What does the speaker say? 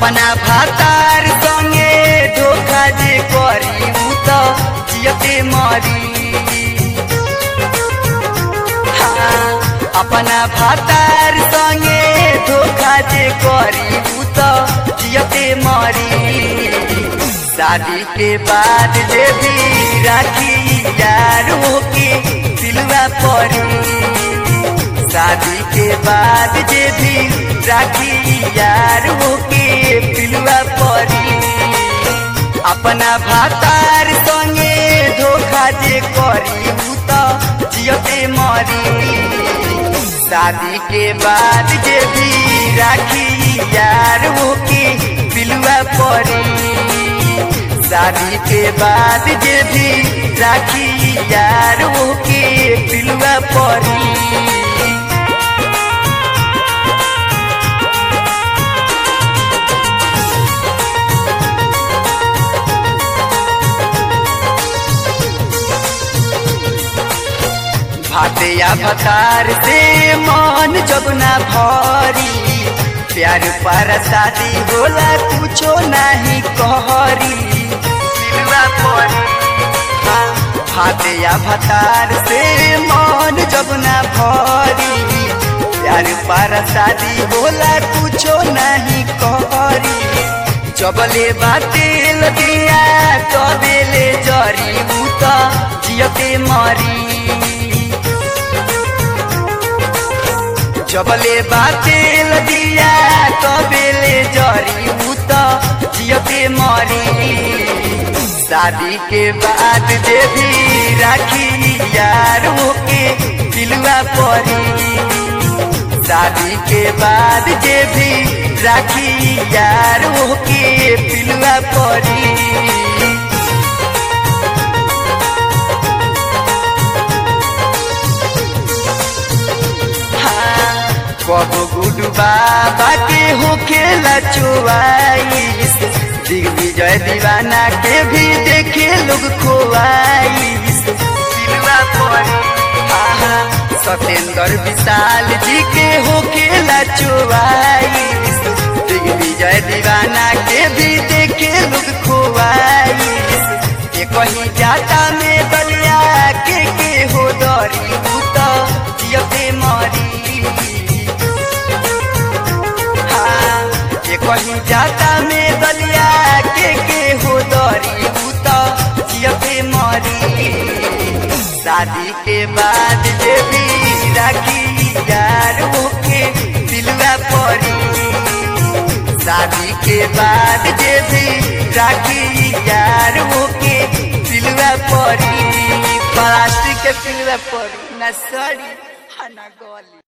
अपना भातार संगे धोखा जे करी उ त जियते मरी हाँ, अपना भातार संगे धोखा जे करी उ त जियते मरी शादी के बाद जे भी राखी यार होके दिलवा परी शादी के बाद जे भी राखी यार होके पिलुआ परी अपना भातार संगे धोखा जे करी उ त जियते मरी शादी के बाद जे भी राखी यार होके पिलुआ परी शादी के बाद जे भी राखी यार होके पिलुआ परी भाते या भतार से मन जब ना भरी प्यार पर शादी होला कुछो नहीं कहरी दिलवा परी हाँ, भाते या भतार से मन जब ना भरी प्यार पर शादी होला कुछो नहीं कहरी जबले बाते लगिया कदेले जरी उ त जियते मरी जबले बाते लगिया कबेले जरी उ त जियते मरी शादी के बाद जे भी राखी यार होके दिलवा परी शादी के बाद जे भी राखी यार होके पिलुआ परी कबो गुडू बाबा के होखेला चुआईस दिग्विजय दीवाना के भी देखे लोग खोआईस दिलवा परी आहा सत्येंद्र विशाल जी के होखेला चुआईस दिग्विजय दीवाना के भी देखे लोग खोआईस ये कहीं जाता में बलिया के के हो दरी उ त जियते मरी ये कहीं जाता में दलिया के के हो दरी उ त जियते मरी शादी के बाद जे भी राखी यार होके दिलवा परी शादी के बाद जे भी राखी यार होके दिलवा परी प्लास्टिक के पिलवा परी ना सड़ी ना गली